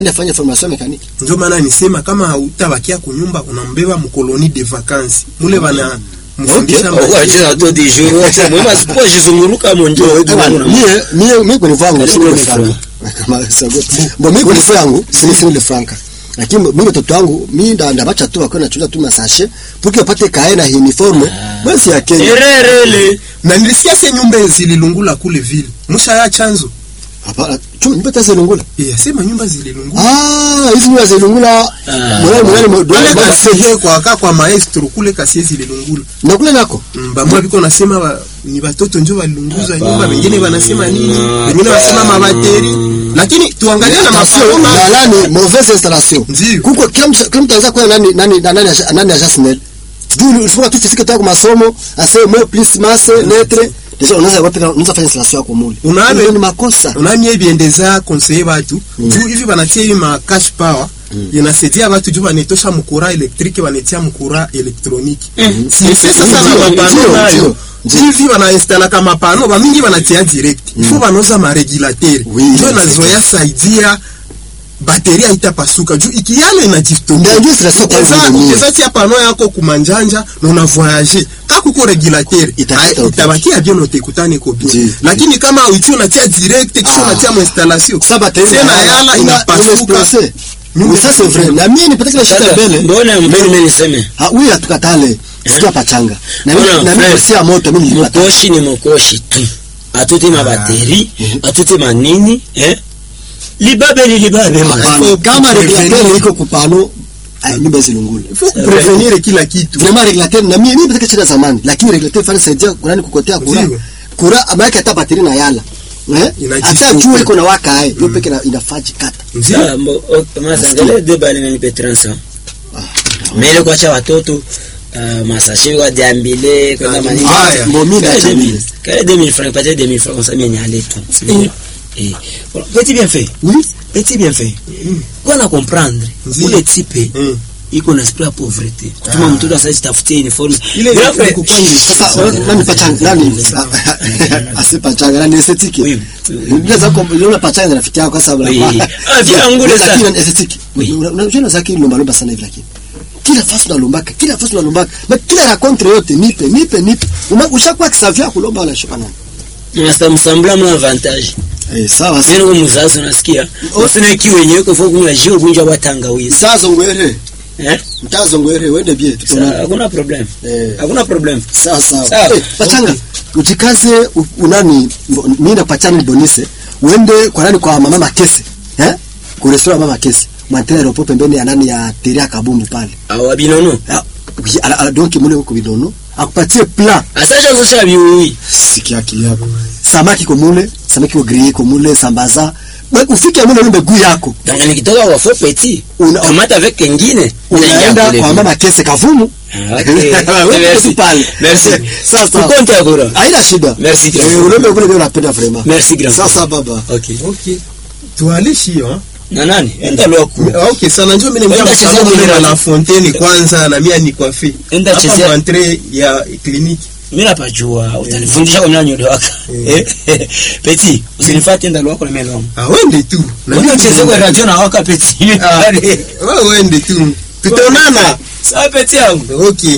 afanye formation mekaniki ndio maana nisema kama hautabakia kunyumba unambeba mkoloni de vacances mule bana mfundisha Okay. maisha. wacha to di jour wacha mwema sipo jizunguruka monjo mie mie mie kwenye vangu Karibu sio ile ni franka kama sago bo mie kwenye vangu sio sio ile franka lakini mimi mtoto wangu mimi nda ndabacha tu akona chuza tu masashe puki apate kae na uniforme basi ya Kenya ererele na nilisikia se nyumba zililungula kule vile musha ya chanzo hapana chuma nyumba taze lungula eh sema nyumba zililungula ah hizi nyumba zelungula Ah. mwana mwana kule mwana kasiye kwa aka kwa maestro kule kasiye zililungula na kule nako Mm, bamwa biko nasema wa, ni watoto njo walilunguza Hapana. nyumba wengine wanasema nini Hapana. wengine wanasema mabateri lakini tuangalie na Attention, mafaroma na nani mauvaise installation Ndio. kuko kila mtu kila mtu anaweza kuwa nani nani nani nani nani ajasnel juu ulifika tu fiziki toka masomo ase mo plus masse lettre deja unaweza wapi unaweza fanya installation yako mule Unaona- Hiyo ni makosa unani ebyendeza konseye batu juu hivi banatia hivi ma cash power inasaidia batu juu banetosha mukura elektrike banetia mukura elektroniki sise sasa na Ndio, mapano ndio, nayo ndio, ndio. hivi banainstallaka mapano bamingi banatia direct ifo banoza maregulateur Oui, njo c'est nazoya saidia bateri haitapasuka juu ikiyale inajistokia Ndio, installation kwa Ukeza- hiyo ni ukeza tia pano yako kumanjanja na una voyage kakuko regulateur Itakata ah, uti. itabakia bien utekutane ko bien Ndio. lakini kama uti unatia direct kisha Ah. unatia mu installation sasa bateri tena yala inapasuka oui ça c'est vrai na mimi nipate kile shida sasa mbele mbona mbona niseme ah oui hatukatale sio pachanga na mimi Mbona, na mimi Fred, si ya moto mimi nilipata mokoshi ni mokoshi tu atute mabateri atute manini eh libabe ni libabe man. Hapana, kama regulateur iko kupano ah, nyumba zilungule faut prevenir kila kitu vraiment regulateur na mimi mimi shida zamani lakini regulateur fanya saidia kunani kukotea kura Ndio. kura ambaye hata bateri na yala eh Inajifunga. hata jua iko na waka hai hiyo peke na- inafaji kata Sawa, mbo- ok, masangale de bale nanipe transa mele kwacha watoto uh, masashe kwa diambile kwenda Ah, manini haya. Bon, mimi Kale ndacha 2000, mimi. kale 2000 francs patie 2000 francs comme ça mimi nyale tu Eh. eh Bon, petit bien fait oui petit bien fait kwa na comprendre Ndio. ule type Mm. iko na esprit ya pauvreté kutuma Ah. mtoto sasa tafutie uniforme Ile Grand ni frère, kukwani sasa nani pachanga nani asi pachanga nani esthétique Oui. ndio zako unaona pachanga na rafiki yako kwa sababu Oui. la- Ah, vile angule Lakini sana. ni esthétique Oui. Una- unajua zake lomba lomba sana hivi lakini kila fasi unalombaka kila fasi unalombaka na kila racontre yote nipe nipe nipe Uma- ushakuwa kisavia kulomba wala shukana unasta msambla mwa avantage eh sawa Sasa kwa mzazi unasikia usina kiwe yenyewe kwa kunywa jio gunja wa tangawizi sazo ngwere eh mtazo ngwere wende bie Sa- tutona hakuna problem eh hakuna problem sawa sawa Sawa. Eh, pachanga ujikaze u- unani mbo- mimi na pachanga ni bonise uende kwa nani kwa mama makese eh kwa restaurant mama makese mwantene ropo pembeni ya nani ya teria kabumbu pale awa binono Ah, oui, ala, ala, donc mule huko bidono akupatie plat asacha sosha biui sikia kiyako samaki ko mule samaki ko grillé ko mule sambaza Ba- ufike mule lumbe guu yako donc nikitoka kwa faux petit Una- kamata avec kengine unaenda kwa mama kese kavumu Ah, okay. Wewe Merci. tu pale Merci. sawa sawa Tukonte akora haina shida Merci, grand eh frère. ulombe kule ndio napenda vraiment Merci, grand sasa frère. baba okay okay tualishi hiyo na nani enda loku Ah, okay sana njoo mimi Enda nimekuja chezea msalon mwili na wako. la fontaine kwanza na mimi ni coiffé Enda hapa chezea- mwantre ya kliniki mimi napajua utanifundisha kwa mlanyo ndio waka eh petit usinifuate enda loku na melo ah wende tu na mimi mimi nacheze kwa radio na waka petit Ah. wewe wende tu tutaonana sawa petit yangu okay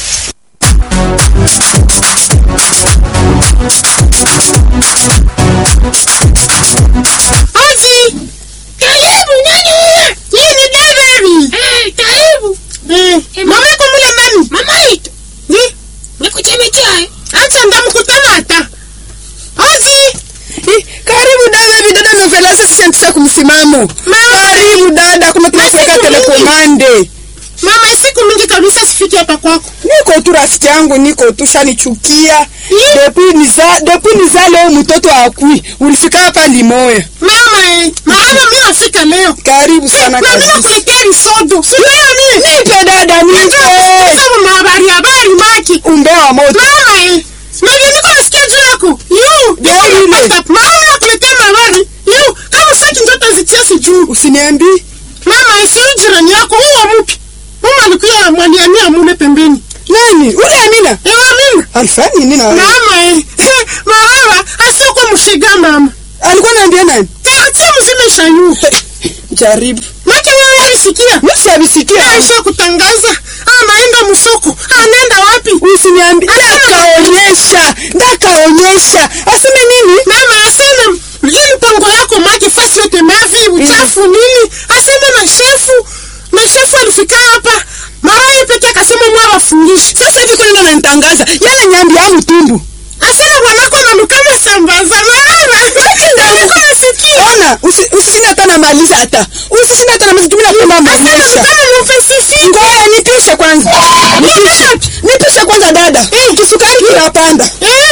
Ozi! Karibu nani huyo? Hii ni David. Eh, karibu. Eh, mama yako mule ndani. Mama yetu. Ni? Nikuchemechea. Acha ndamkutana hata. Ozi! Karibu dada, bidada novela sasa shantisha kumsimamo. Karibu dada, kuna tunapeka Masiku mingi. telekomande. Mama siku mingi kabisa sifiki hapa kwako. Niko tu rafiki yangu, niko tu shanichukia. Ye. Depuis niza, depuis nizale huyu mtoto akui. Ulifika hapa limoya. Mama eh, maana mimi nafika leo. Karibu sana Na mimi kabisa. nakuletea risodo. Si leo ni. Nipe dada, nipe. Sababu mahabari habari maki. Umbe wa moto. Mama eh. Mimi niko nasikia juu yako. Yu, Ndio ile. Mama nakuletea mahabari. Yu, kama saki njoto zitia sijuu. Usiniambi. Mama isiyo jirani yako huwa mupi. Mama alikuwa mwaniania mule pembeni. Nani? Ule Amina. Ewa mimi. Alifanya nini na wewe? Mama eh. Mama asiyokuwa mshiga mama. Alikuwa anaambia nani? Tia mzime shayu. jaribu Maki wewe alisikia? misi abisikia Aisha kutangaza. Anaenda msoko. Anaenda wapi? usiniambi ndakaonyesha ndakaonyesha aseme nini Mama aseme ili pango yako maji fasi yote mavi uchafu nini? Aseme na shefu. Na shefu alifika hapa. Mara yeye pekee akasema mwa wafungishi. sasa hivi kwenda nanitangaza yale nyambi ya mtumbu Asema bwanako analukama sambaza. Mara. Ndio nasikia. ona usi- usishinde hata namaliza hata usishinde hata namaliza tumina kwenda mwonyesha Kama mfesisi. ngoya nipishe kwanza nipishe nipishe kwanza dada kisukari kinapanda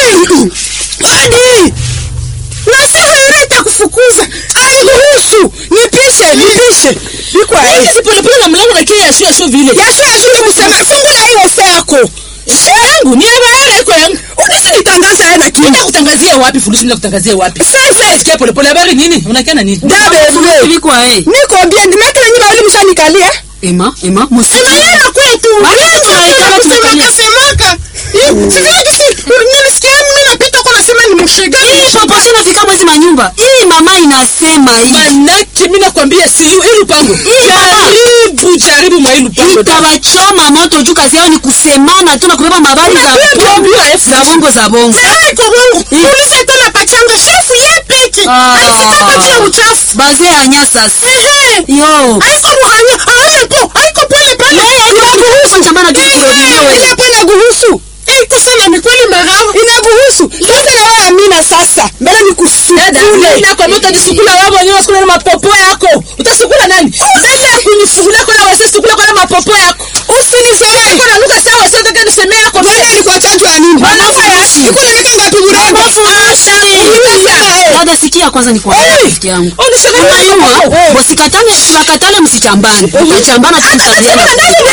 hadi Nasema yule itakufukuza. airuhusu nipishe nipishe ikwa Hizi polepole na mlango na kia yashu yashu vile. yasho yashinde kusema fungula hiyo se yako Yangu ni habari iko yangu. unasinitangaza yeye na kinga Nitakutangazia wapi furushi nitakutangazia wapi? sasa Sikia polepole habari nini? Unakia na nini? dabe vile Ilikuwa eh. niko bien dimekele nyima wali mshanikalia Ema, ema, musi. Ema yeye anakuwa tu. Basi Yeye tunaikala anakuwa tumekalia. kusemaka semaka. Sijui kisi nilisikia mimi napita kwa nasema ni mshega. Hii popote inafika mwezi manyumba. Hii mama inasema hii. Manake mimi nakwambia si hii lupango. Hii mama. Jaribu jaribu mwa hii lupango. Itawachoma moto juu kazi yao ni kusemana tu na kubeba mabari za za bongo za bongo. Sasa iko bongo. Polisi tena pachanga shefu yeye peke. Ah. Alifika kwa ya uchafu. Baze ya nyasa. Ehe. Yo. Haiko ruhanya. Haiko haiko pole pale. Inakuhusu chambana tu kurodio wewe. hapo inakuhusu Iko sana ni kweli marao. inakuhusu sasa na wewe amina sasa mbele Dada, nikusukule nakwambia utajisukula wewe mwenyewe usikule na mapopo yako. Utasukula nani? Mbele ya kunifukulia kwa wase sukula kwa mapopo yako. usinizoe Kuna nuka sawa sio nataka niseme yako. Bwana alikuwa chanjo ya nini? Bwana yashi. Iko na miaka ngapi burego? Dada sikia kwanza ni kwa rafiki yangu. Unashaka Unajua, msikatane, wakatane msichambane. Mtachambana tu mtaziana.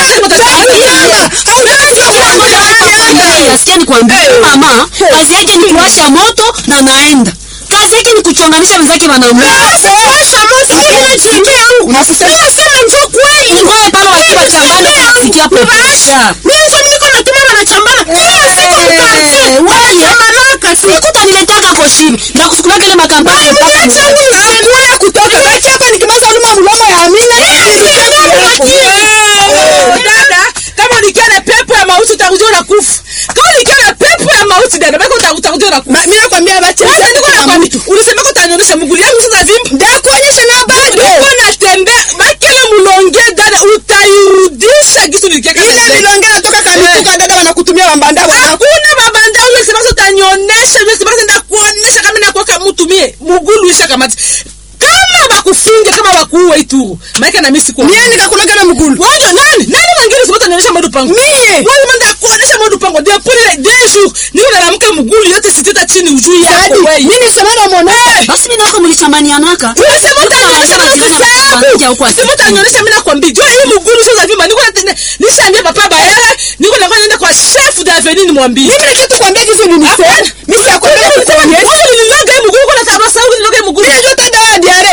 Nasikia nikwambie mama, kazi yake ni kuwasha moto na naenda. Kazi yake ni kuchonganisha wenzake wanamuka. Washa moto ile jenge yangu. Unasema- Sema njoo kweli. Ngoe pale wakiwa chambana kusikia popesha. Mimi sasa niko natuma wanachambana. Kila siku Eh, mkazi. wewe. Wanachambanaka si. Sikutaniletaka koshibi na kusukulaka ile makampani mpaka Niache huyu Hakuna kutoka. Baki hapa nikimaliza uluma mlomo ya Amina. dada kama ulikia na pepo ya mauti utakuja na kufa kama ulikia na pepo ya mauti dada bako utakuja na kufa Ma- Mimi nakwambia bache. Sasa niko nakwambia ulisema ko utanionyesha mguu yangu sasa vimba Ndakuonyesha na bado. niko natembea bakele mulonge dada utairudisha kitu nilikiaka Ile milonge natoka kamituka dada wanakutumia wambanda wana. hakuna mabanda ule sema sasa utanionyesha ule sema sasa ndakuonyesha kama nakuweka mtu mie mugulu isha kamati kama bakufunge kama bakuue itu maana na mimi sikuwa Mie nikakuloga na mgulu. Waja nani? Nani mwingine sipata nionyesha modu pango? Mie. Wewe manda kuonesha modu pango. Dia pole ile deux jours. Niko nalamka mgulu yote siteta chini ujui yako Sadi, wewe. mimi nisema na mwanamke. basi mimi nako mlichambanianaka. Unasema utanionyesha Kama mimi majirani wanakuambia huko Sema utanionyesha mimi nakwambia. Jua hii mgulu sio za vimba. Niko na nishaambia papa bayara. Niko na kwenda kwa chef d'avenue nimwambie. Mimi nikatu kwambia jinsi ulinisema. Mimi siyakwambia kukuonyesha. Wewe uliniloga hii mgulu kuna tamaa sawa uliniloga hii mgulu. Mimi najua tanda wa diare.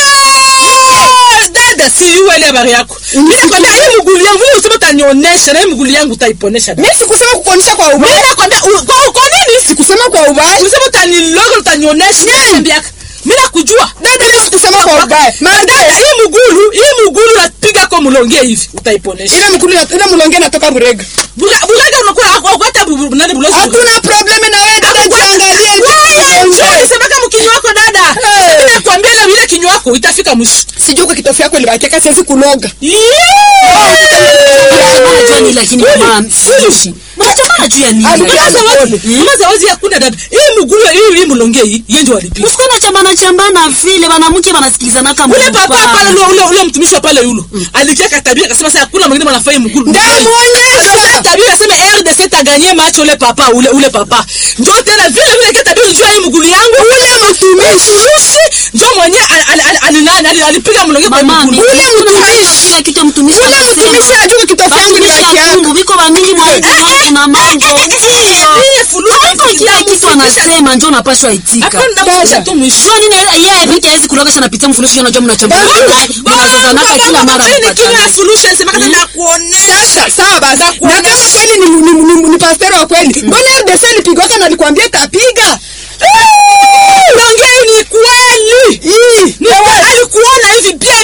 Yeah! Dada si yule ile habari yako. Mimi nakwambia hii mgulu yangu wewe usema utanionyesha na hii mgulu yangu utaiponesha. Mimi sikusema kukuonyesha kwa Mimi ubaya. nakwambia u- kwa uko nini? Sikusema kwa ubaya. Ulisema utaniloga utanionyesha niambia. Mimi nakujua. Dada mimi sikusema kwa ubaya. Dada hii mgulu, hii mgulu napiga kwa mlonge hivi utaiponesha. Ile mkulu ile mlonge natoka burega. Buga- Bugaga unakuwa hata nani bulozi. Hatuna probleme na wewe dada jiangalie Wewe nje. ulisema kama kinywa wako dada. Eh. Mimi nakwambia ile ile kinywa wako itafika mwisho. Sijui kwa kitofu yako ilibakia siwezi kuloga. Mnachambana juu ya nini lakini mama siishi. Mnachambana juu ya nini? Mama zawadi hakuna dada. Hii mgulu hii hii mlonge hii yeye ndio alipiga. Usikuwa na chambana chambana vile wanamke wanasikilizana kama ule papa pale ule ule ule mtumishi wa pale yule alikia katabia akasema sasa hakuna mwingine mwanafanya mgulu Ndamuonyesha. tabia akasema RDC taganie match ule papa ule ule papa ndio tena vile vile katabia unajua hii mgulu yangu ule mtumishi ndio mwenye alinani alipiga mlonge kwa Mama, mgulu ule mtumishi kile kitu mtumishi Ule mtumishi anajua kwa kitofu yangu ilibakia. Mungu biko bamingi mwa mwanamke na mambo. ile fulu Hapo kila kitu anasema ndio unapaswa itika. hapana ndamusha tu mwisho Sio nini yeye peke hawezi kuloga sana pitia mfululizo unajua mnachambana. Mnazozanaka kila mara Hii ni kinywa ya mpatana. solution sema kama nakuonesha Sasa sawa basi. Na kama kweli ni ni, ni, ni pastor wa kweli. Mbona RDC alipigwaka na alikwambia tapiga? Naongea hii ni kweli. Hii. Ni kweli. Alikuona hivi bien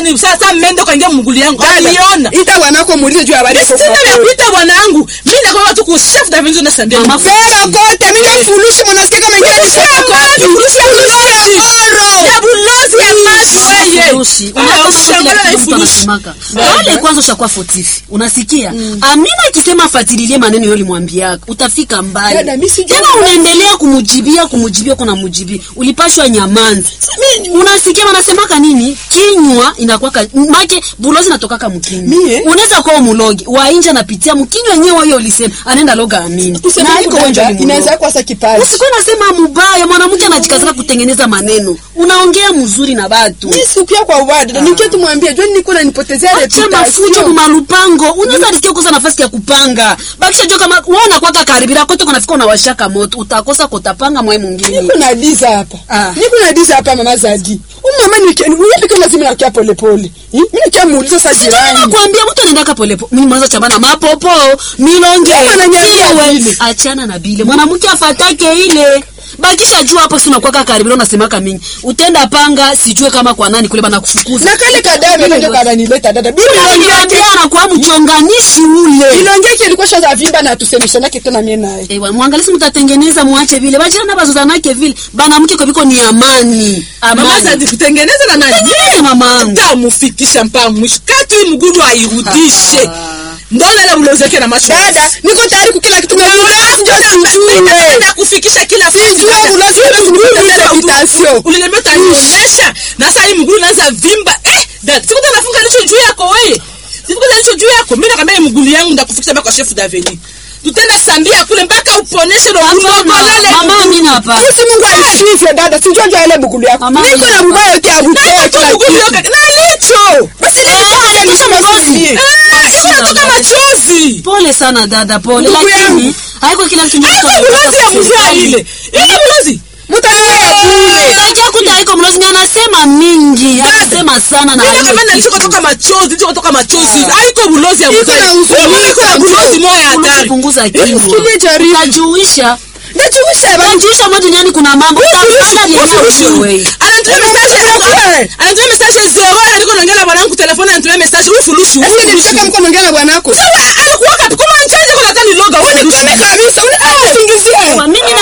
nani sasa mmende kaingia mgulu yangu Dada, aliona ita bwanako muulize juu ya habari ya sina vya Coca-Cola. kuita bwanangu mimi nakwambia tu ku chef David na sambia Mama, Vera kote mimi nafurushi mwanasikia kama ingia ni Coca-Cola. Furushi ya bulozi. Ya bulozi ya macho weye. Furushi. Ah, Unaona ushangala na kile kitu mtu ifurushi. anasemaka. Wale kwanza ushakuwa fotifi. Unasikia? Amina akisema afatililie maneno yule mwambiaka, utafika mbali. Dada, mimi sijui Tena unaendelea kumujibia kumujibia kuna mujibia. Ulipashwa nyamanzi. Unasikia wanasemaka nini? Kinywa inakuwa make bulozi natokaka mkinywa. Mie? Unaweza kuwa mulogi, wa nje anapitia mkinywa yenyewe hiyo ulisema. Anaenda loga amini. Tuseme Na huku haiko wenjo dada, ni mulogi. inaweza kuwa sa kipaji. Usikuwa nasema mubaya, mwanamke anajikazaka kutengeneza maneno. Unaongea mzuri na batu. Mimi sikuya kwa ubaya dada, nikiwa tumwambie John niko nanipotezea Acha mafujo reputation. kumalupango. Unaweza risikia kukosa nafasi ya kupanga. Bakisha jo kama wewe unakuwa karibira kote kunafika unawashaka moto. Utakosa kutapanga mwe mwingine. Niko na diza hapa. Ah. Niko na diza hapa mama Zadi. Huyu mama ni kenu, huyu pekee lazima nakia pole pole. Mimi nikia muuliza sasa jirani. Nakwambia mtu anaenda kapole pole. Mimi mwanzo chambana mapopo, milonge. Kama ananiambia Iwe, vile. Achana na bile. Mwanamke afatake ile. Bakisha jua hapo si unakuwa karibira unasemaka mingi. Utenda panga sijue kama kwa nani kule bana kufukuza. Na kale kadame ndio kananileta dada. Bibi Unaniambia anakuwa mchonganishi ule. Ilonge kilikuwa shaza vimba na tusemeshana kitu na mimi naye. Ewa, mwangalisi mtatengeneza muache vile. Bachana bazozanake vile. Bana mke kwa biko ni amani. Mama Amani. Zadi kutengeneza na nani? Tengeneza mamangu. Tamufikisha mpaka mwisho. Katu hii mgulu airudishe. Mbona la ulozeke na macho? Dada, niko tayari kwa kila kitu na ulozi ndio sijue. Napenda kufikisha kila Sijue ulozi ndio sijue reputation. Uliniambia utanionyesha. Na sasa hii mgulu naanza vimba. Eh, dad, sikuta nafunga licho juu yako wewe. Sikuta licho juu yako. Mimi nakwambia hii mgulu yangu ndakufikisha mpaka kwa chef Daveni. Tutenda sambia kule mpaka uponeshe ndo mgulu Hapana, ngolele. mama Amina hapa. Sisi Mungu alishifre dada, sijue ndio ile bugulu yako. Mama, Niko na mimi bubaya yote ya butoa Na kila mgulu kitu. yote. Na licho. Basi Eh, nilikuwa kisha nisema mgozi. sisi. Eh, iko natoka machozi. Pole sana dada, pole. Ndugu Lakini yangu. haiko kila kitu Haiko bulozi ya mvua ile. Ile bulozi. Mtaniweka bure. Utajua kuta haiko mlozi ni anasema mingi, anasema sana na Mimi haiko kama nilicho kitu. kutoka machozi, nilicho kutoka machozi. Haiko bulozi ya Iko mvua. na huzuni. Iko na bulozi moja ya Unaanza hatari. kupunguza kilo. Sikilie jaribu. Utajuisha. Najuisha baba. Utajuisha mwa duniani kuna mambo. Utafanya vyenyewe wewe. Anatumia message anatumia message zero aliko naongea na bwanangu telefoni anatumia message huyu furushi huyu Sasa nilitaka furushi mko naongea na bwanako. sawa alikuwa kapi kama nchaje kwa nataka niloga wewe ni Kwani kabisa unataka kusingizia. Kwa mimi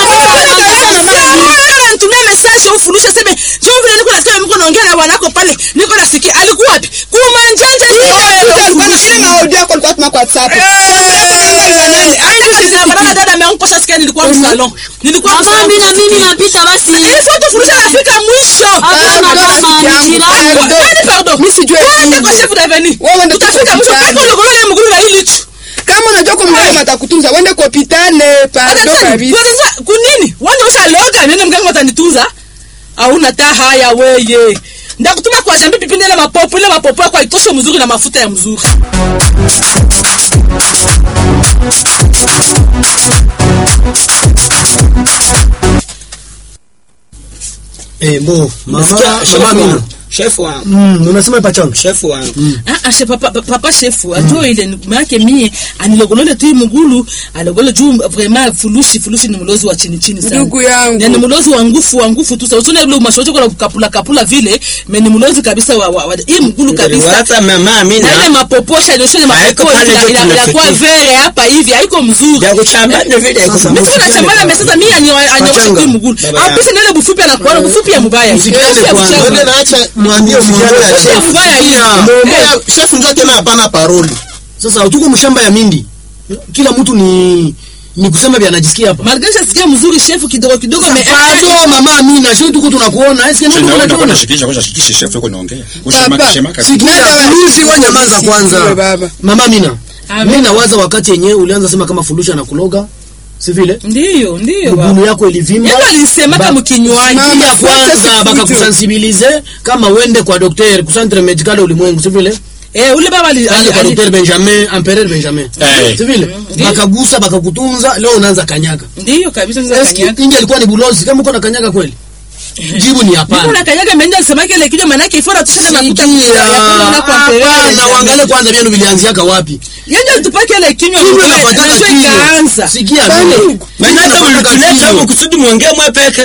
na anatumia message huyu furushi sema njoo vile niko nasikia mko naongea na bwanako pale niko nasikia alikuwa wapi kuma njanje Bana ile na audio yako alikuwa tuma kwa WhatsApp. Bana dada ameanguposha sikia nilikuwa msalon nilikuwa Mama msalon mimi na mimi napita basi. Ile foto furushi anafika mwisho Hapana mama, ni jirani. Nani pardon Mimi sijui Twende hivi. kwa chef Daveni. Wewe ndio Utafika mwisho hospitali. kaka ulogolo ya mguru na hili tu. Kama unajua kwa mganga atakutunza, uende kwa hospitali, pardon kabisa. Sasa kunini? Wanda ushaloga nene mganga atanitunza? Hauna taa haya weye. Ndakutuma kwa jambi pipinde ile mapopo ile mapopo kwa itoshe mzuri na mafuta ya mzuri. Eh, bo, mama, Nasikia chef mama Amina. wangu. Chef wangu. Mm, unasema pachanga. Chef wangu. Ah ah chef papa papa chef ajua ile ni- maana mie anilogolole tu hii mgulu alogole juu vraiment fulushi fulushi ni mlozi wa chini chini sana. Ndugu yangu. Yani mlozi wa ngufu wa ngufu tu. Sasa usione ile mashoto kwa kapula kapula vile, me ni mlozi kabisa wa, wa, wa hii mgulu kabisa. Hata mama Amina. Na ile mapoposha ndio shule Haiko mapoposha pale ina- tu ina- inakuwa tunafikia. vere hapa hivi haiko mzuri. Ya kuchambana vile haiko Sasa, mzuri. Mimi kuna chambana mesasa mimi anyosha Pachanga. tu mgulu. Baba Au yangu. pesa nile bufupi anakuwa bufupi ya mbaya. Msikiane Bufupi ya kwanza. mchafu. Wewe naacha mwambie mwambie Bufupi ya mbaya hiyo. Eh, chef ndio tena hapana paroli. Sasa tuko mshamba ya mindi. Kila mtu ni ni kusema vya anajisikia hapa. Malgré sikia mzuri chef kidogo kidogo me Pardon mama Amina, sio tuko tunakuona. Eske ndio Naona tunakuona? shikisha kwanza shikisha chef yuko naongea. Papa, Ushema kabisa. Sikia, Dada wa- fulusi wa nyamaza Sikiwe kwanza. baba. Mama Amina. Amen. Mimi nawaza wakati yenyewe ulianza sema kama fulusha na kuloga. Si vile? Ndiyo, ndiyo. Mgulu yako ilivimba. Yeye alisemaka Ba- mkinywaji. Mama, ya kwanza Sasa bakakusensibilize kama uende kwa daktari kusantre medical ulimwengu si vile Eh, ule baba ali Kaende kwa ali- daktari Benjamin Empereur Benjamin Eh. si vile bakagusa bakakutunza leo unaanza kanyaga Ndiyo kabisa sasa eski kanyaga. ingi alikuwa ni bulozi kama uko na kanyaga kweli jibu ni Niko hapana na kanyaga mwenye alisema kile kijo maana yake ifora tushende makuta Sikia, ya kula na kwa hapana uangalie kwanza vyenu vilianziaka wapi Yeye alitupaka ile kinywa Kinywa mwenyewe, inafuatana na kinywa. ikaanza. sikia Kwani? mimi Maana hata mnatuleta huko kusudi muongee mwe peke.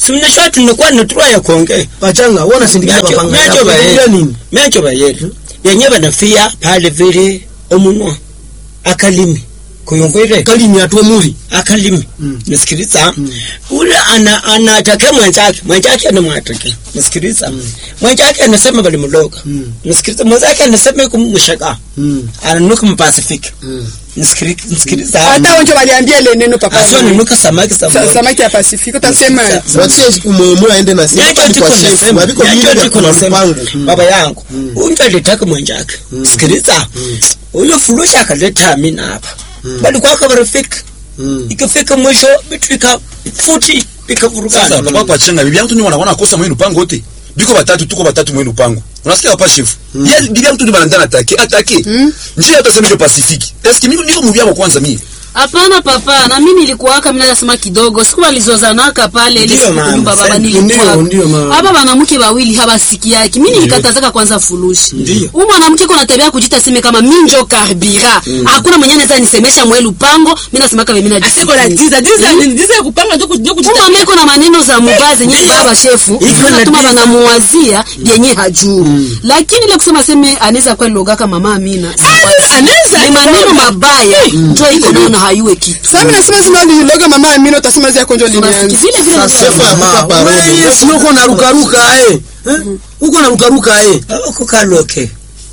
si unajua tunakuwa na tura ya kuongea Pachanga, wewe unasindikiza Miacho- papanga. miacho yako. bae. Unaongea nini? miacho bayetu yenye banafia pale vile omunwa akalimi kuyongwele Kalimi atwe muri. akalimi nasikiliza ule ana anatake mwenzake mwenzake anamwatake nasikiliza mwenzake anasema bali mloga nasikiliza mwenzake anasema kumshaka Mm. ananuka mpasifiki nasikiliza nasikiliza hata wenjo waliambia ile neno papa asio ananuka samaki Sa- samaki samaki ya pasifiki utasema watie umwemwe aende na sema Nyacho kwa tiko chef nasema, mabiko nyacho mingi tiko kwa nasema, mpango baba yangu unja alitaka mwenzake sikiliza huyo fulusha akaleta amina hapa bali kwaka barafiki ikafika mwisho vitu vika futi sasa vikavurugana unakuwa kwa chenga bibi yangu tu ni wanakuwa kosa mwenu pango wote biko batatu tuko batatu mwenu pango unasikia hapa chef ya bibi yangu tu ni banandana atake atake njia hata sema hiyo pacifique est ce que niko niko mubia kwanza mimi Hapana papa, na mimi nilikuwaka mimi nasema kidogo. Siku walizozanaka pale ile Ndio, siku mama. nyumba baba Ndio, nilikuwa. ndio, mama. Hapa wanawake wawili hawasikiaki. Mimi nilikatazaka kwanza fulushi. Huyu mwanamke kuna tabia kujita seme kama mimi ndio karbira. Hakuna mwenye anaweza nisemesha mwelu pango, mimi nasema kama mimi asiko na najisikiliza. diza diza ni diza ya kupanga ndio ndio Huyu kujita mama iko na maneno za mubaya zenye baba shefu. Iko na Natuma diza. banamuwazia yenye hajui. Lakini ile kusema seme anaweza kwa logaka mama Amina. anaweza Ni maneno mabaya. Ndio iko nayo na hayue kitu. sasa mimi nasema zima uliloga mama Amina utasema zia konjo Unasikia linianza vile vile Sasa vile. akupa parole Wewe sio uko na ruka ruka eh. Eh? Uko na ruka ruka eh. kukaloke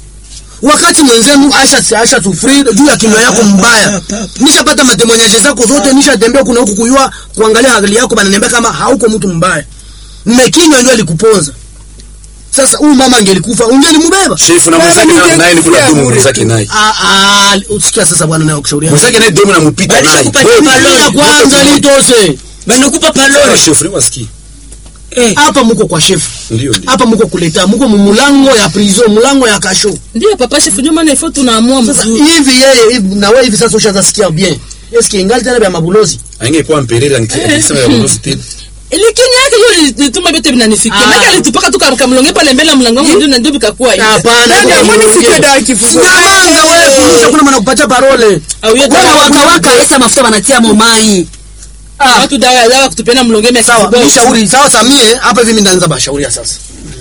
Wakati mwenzenu asha asha sufri juu ya kinywa yako mbaya. Nishapata matemonyaje zako zote, nishatembea kuna huku kuyua kuangalia hali yako bananiambia kama hauko mtu mbaya. Mmekinywa ndio alikuponza. Sasa huyu mama angelikufa, ungelimubeba. chef na Baba, mwenzake na- ningekuwa naye ni kuna domo bure mwenzake tu. naye Ah ah, usikia sasa bwana naye kushauri. mwenzake naye domo nampita Bali naye shakupatia Wewe, malori. Ya kwanza litose. banakupa sawa, palore chef ni wasikie eh Hapa muko kwa chef. ndio ndio Hapa muko kuleta, muko mumulango ya prison, mulango ya kasho. ndio papa chef ndio maana ifo tunaamua Sasa mzuri hivi yeye hivi na wewe hivi sasa ushaanza sikia bien. Eske ingali tena vya mabulozi? angekuwa mperere angesema ya bonus tena Lakini yake hiyo lituma vyote vinanifikia. Ah. Maana alitupaka tu kamlonge pale mbele ya mlango wangu ndio na ndio vikakuwa hivi. Hapana, Nani iko amwoni mlonge. sikia dawa kifufu Nyamanga wewe, kulisha kuna mwana kupatia parole. Au yote Wana waka waka esa mafuta wanatia momai. watu dawa dawa kutupiana mlonge mia Sawa, kibox. nishauri sawa samie hapa hivi mimi ndaanza bashauria sasa.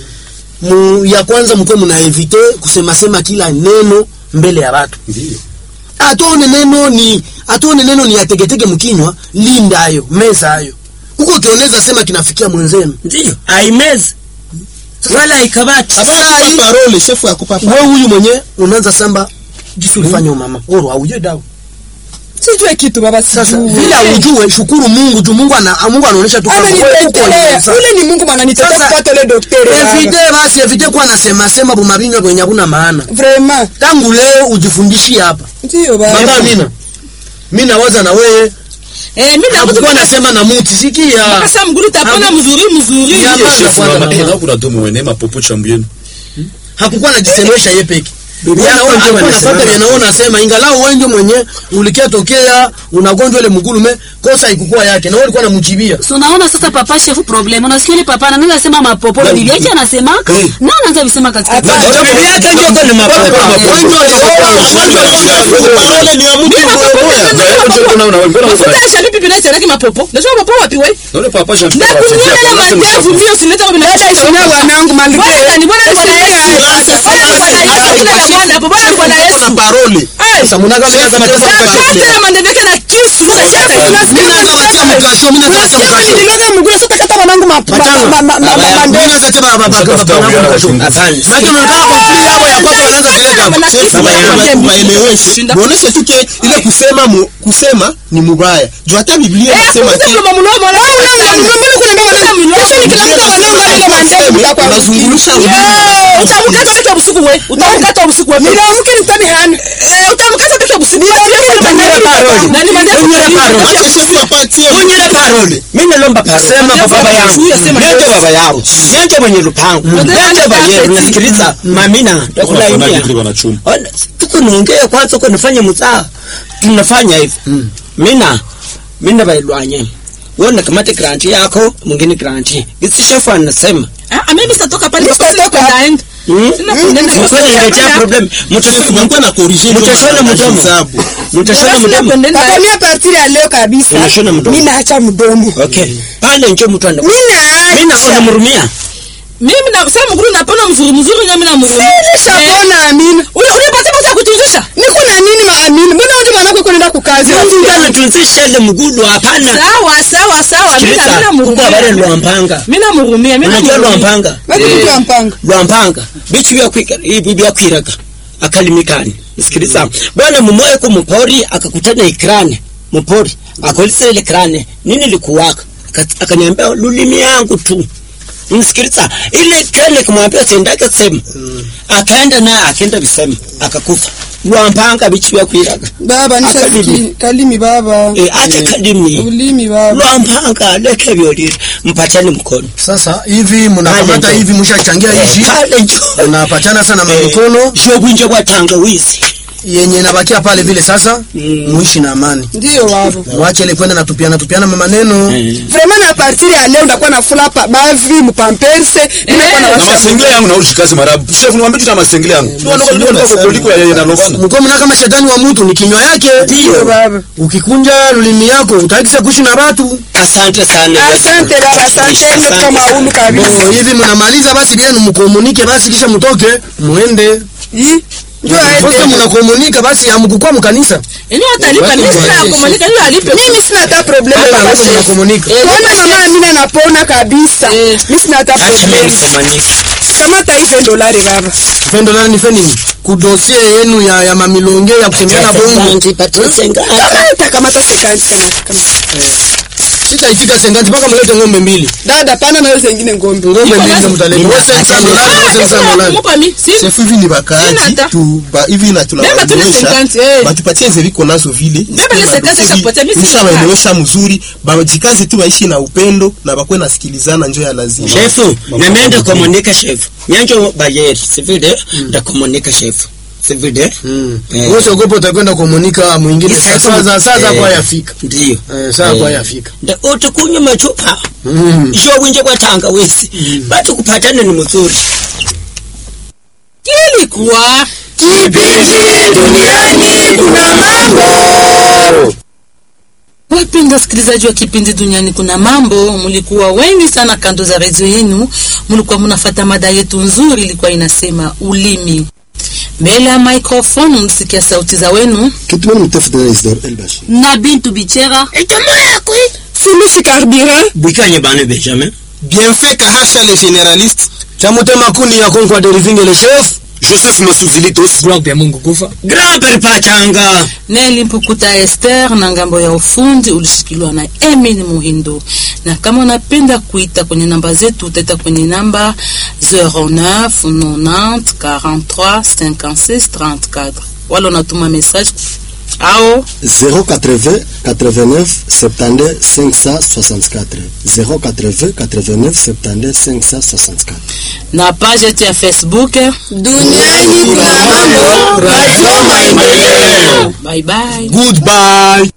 Mu, ya kwanza mko mna evite kusema sema kila neno mbele ya watu. ndio Atone neno ni atone neno ni ategetege mkinywa, linda hayo, meza hayo. Huko kioneza sema kinafikia mwenzenu. ndio aimezi wala haikabati Saa hii parole chef akupa parole wewe huyu mwenye unaanza samba jisu ulifanya mama. Oro haujui dawa. sijue kitu baba Sasa sijue vile haujue shukuru Mungu tu Mungu ana Mungu anaonyesha tu kwamba wewe uko amenitetelea unaweza. ule ni Mungu mwana nitetea Sasa, kupata ile daktari Evite basi evite kuwa nasema sema bumabinywa kwenye hakuna maana. vraiment Tangu leo ujifundishie hapa. ndio baba Mama Amina. Mimi nawaza na wewe Eh mimi na hakukuwa mtu nasema na muti sikia. sasa mguru tapona mzuri mzuri. Ya, Ndio, Kwanza, chef kwanza, mama eh mama. na kuna domo wene mapopo chambu yenu Hakukuwa najisemesha yeye peke. Bibi Wewe yako naona ndio alikuwa anasema. anafuata vile naona nasema ingalau wewe ndio mwenye ulikia tokea unagonjwa ile mgulume kosa haikukuwa yake na wewe ulikuwa unamchibia. So naona sasa papa shefu problem. Unasikia ile papa anaweza sema mapopo na bibi yake anasemaka. Na anaanza visema katika. Hapana. Ndio bibi yake ndio kwa mapopo parole ni ya mtu Mafuta ya shabibi binai tena mapopo. Ndio mapopo wapi wewe? Naona papa Jean Na Pierre kunywa anachezea na kwa nasema mandevu mimi usileta kwa binadamu. dada ishina wanangu malike Bwana ni bwana ni bwana Yesu. Bwana ni bwana Yesu kila bwana hapo bwana ni bwana Yesu. parole Sasa mnaga mimi nasema Sasa hata mandevu yake na kisu sasa hata mimi naweza batia mkasho mimi naweza batia mkasho. nililoga mguu sasa kata wanangu ma- ma- ma- ma- ma- ma- Mimi mande- naweza tena baba baba baba mkasho. Maana unataka kumfili yao ya kwako wanaanza kuleta. waeleweshe muoneshe tu ke ile kusema mu, kusema ni mubaya juu hata biblia inasema ke unazungulusha utamkata peke usiku wewe utamkata usiku wewe nilamke nitani hana Eh, utamkata peke usiku nani mandevu wacha chef apatie unyele parole mimi nalomba parole sema kwa baba yangu nende baba yangu nende mwenye lupango nende bayeru nasikiliza mamina takulainia wanachuma Ona, tuko naongea kwanza uko nafanya mzaa tunafanya hivi mina mina bailwanye wona kamate granti yako mwingine granti gisi shefu anasema ah mimi sitatoka pale Mimi sitatoka. ndaenda Hmm? Sina kundenda kwa Mkweli sababu inaletea ya- problem. Mtashona Mnakuwa na corrige ndio mtashona mdomo. hesabu. Mtashona Sina mdomo. kundenda- Papa, mimi a partir ya leo kabisa Unashona mdomo. mimi naacha mdomo Okay. Pale nje mtu anda. mimi Mimi naona naacha murumia. mimi na sasa mguru napona mzuri mzuri nyami na mguru nishapona amina ule ule pata pata kutunzisha niko na nini maamini mbona wote mwanako kunaenda kukazi Mungu ametunzisha ile mgulu hapana. sawa sawa sawa mimi na Sikiliza. mimi Kuko habari namhurumia lwampanga. mimi namhurumia mimi Unajua namhurumia lwampanga? watu mtu wa mpanga lwampanga bichi byakwika ibi byakwiraga akalimikani sikiliza bwana mumoya ku mupori akakutana ikrane mupori akolisa ile krane nini likuwaka Aka- akaniambia lulimi yangu tu msikiliza ile krane kumwambia sendake sema akaenda naye akaenda visema akakufa lwampanga bichi byakwiraga baba nishasikia Kalimi. kalimi baba e, ate kalimi ulimi baba lwampanga leke byolire mpatane mkono sasa hivi mnakamata Pale hivi mshachangia hivi pale njo mnapatana sana mamikono shobwinje bwa tangawizi yenye inabakia pale vile sasa muishi na amani ndio baba mwache ile kwenda natupiana tupiana maneno vraiment na partir ya leo ndakuwa nafula pa bavi mpamperse ninakuwa na na washa masengele yangu naushi kazi marabu chef niwaambie tu na masengele yangu ndio ndio ndio ndio kuliko ya na lobana mko mna kama shetani wa mtu ni kinywa yake ndio baba ukikunja lulimi yako utaikisa kuishi na watu asante sana asante baba asante ndio kama ulu kabisa Bo, hivi mnamaliza basi vyenu mkomunike basi kisha mtoke muende Ih, ndio Sasa aende mnakomunika basi hamkukua mkanisa yenyewe atalipa mimi sina kumanika yule alipe mimi sina hata problem Hata baba wewe chef mnakomunika Kona mama Amina napona kabisa. Mimi sina hata acha mimi problem. nisemanike Kamata hizo dolari baba. pendo nani nifeni kudosie yenu ya, ya mamilonge ya kutembeana bongo Kamata kamata sekanti kamata. kamata. sitaitika senganti mpaka mlete ng'ombe mbili Dada pana na hizo zingine ngombe. ng'ombe mbili ndio mtaleta Mimi Wewe send nataka sana dolari, wewe send sana dolari. Mupa mi si Chef hivi ni Sina bakaaji hata. tu ba hivi na Beba tu tunawaelewesha 50, eh. batupatie zeviko nazo vile Beba ile 50 ishakupatia, mimi sina nishawaelewesha mzuri bajikazi tu waishi na upendo na bakwe nasikilizana njo ya lazima shefu namende komunika shefu nyanjo bayeri sivile ndakomunika shefu sivile Eh. Wewe usiogope utakwenda komunika mwingine Isa- saa za saa za Eh. kwa yafika ndiyo eh saa kwa yafika nda utukunywa machupa Mm. isho winje kwa tangawizi batu kupatana ni mzuri kilikuwa Wapenda wasikilizaji wa kipindi Duniani Kuna Mambo, mlikuwa wengi sana kando za redio yenu, mlikuwa mnafata mada yetu nzuri, ilikuwa inasema ulimi. Mbele ya microphone mlisikia sauti za wenu kitumeni mtafuta Isidore Elbashi na bintu bichera Fulusi carburant. bwikanye bane benjamin bien fait kahasha le généraliste chamutema kuni ya konkwa derivinge le chef Joseph Masuvilitos grand pere pachanga Neli Mpukuta Esther na ngambo ya ufundi ulishikiliwa na Emin Muhindo. Na kama unapenda kuita kwenye namba zetu, utaita kwenye namba 09 90 43 56 34 wala unatuma message au 080 89 72 564 080 89 72 564 na page yetu ya Facebook. Duniani kuna mambo. Radio Maendeleo. Bye bye. goodbye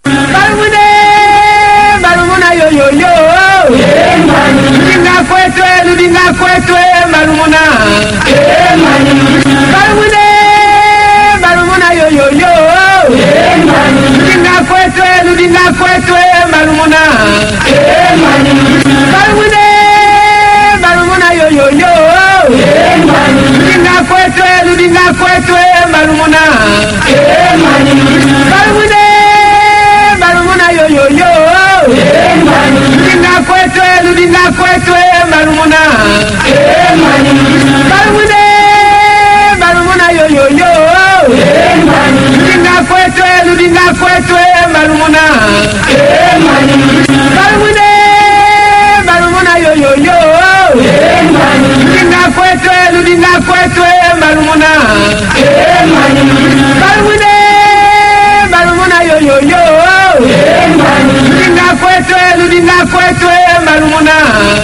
Marumuna yo yo yo. Ludinga kwetwe, ludinga kwetwe, marumuna. Marumune, marumuna yo yo yo. Ludinga kwetwe, ludinga kwetwe, marumuna. Marumune, marumuna yo yo yo. Ludinga kwetwe, ludinga kwetwe, marumuna. Marumune, marumuna yo yo yo. Ludinga kwetwe, ludinga kwetwe, marumuna. Marumune, marumuna yo yo yo. Ludinga kwetwe, ludinga kwetwe, marumuna. Marumune, marumuna yo yo yo. Ludinga kwetwe, ludinga kwetwe, marumuna. Marumune, marumuna yo yo yo. Ludinga kwetwe, ludinga kwetwe, marumuna.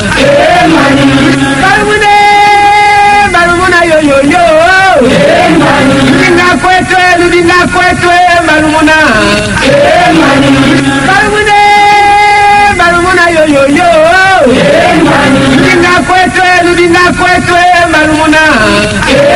Marumune, marumuna yo yo yo. Ludinga kwetwe, ludinga kwetwe, marumuna. Marumune, marumuna yo yo yo. Ludinga kwetwe, ludinga kwetwe, marumuna.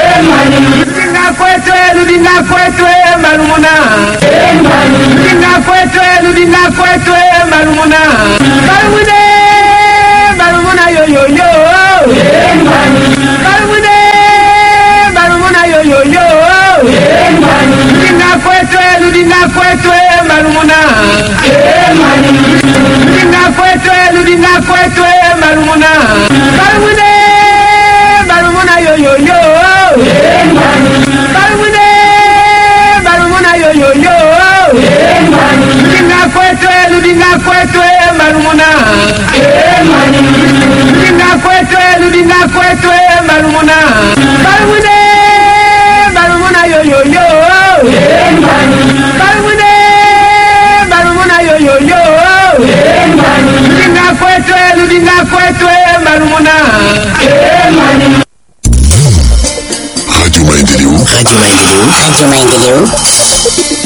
Rudinga kwetu, rudinga kwetu, marumuna. Rudinga kwetu, rudinga kwetu, marumuna. Marumune, marumuna yo yo yo. Marumune, marumuna yo yo yo. Rudinga kwetu, rudinga kwetu, marumuna. Rudinga kwetu, rudinga kwetu, marumuna. Marumune, marumuna yo yo yo. Barumune, barumuna yo yo yo. Rudinga kwetu, rudinga kwetu, marumuna. Rudinga kwetu, rudinga kwetu, marumuna. Barumune, barumuna yo yo yo. Barumune, barumuna yo yo yo. Rudinga kwetu, rudinga kwetu, marumuna. Radio Maendeleo. Radio Maendeleo. Radio Maendeleo.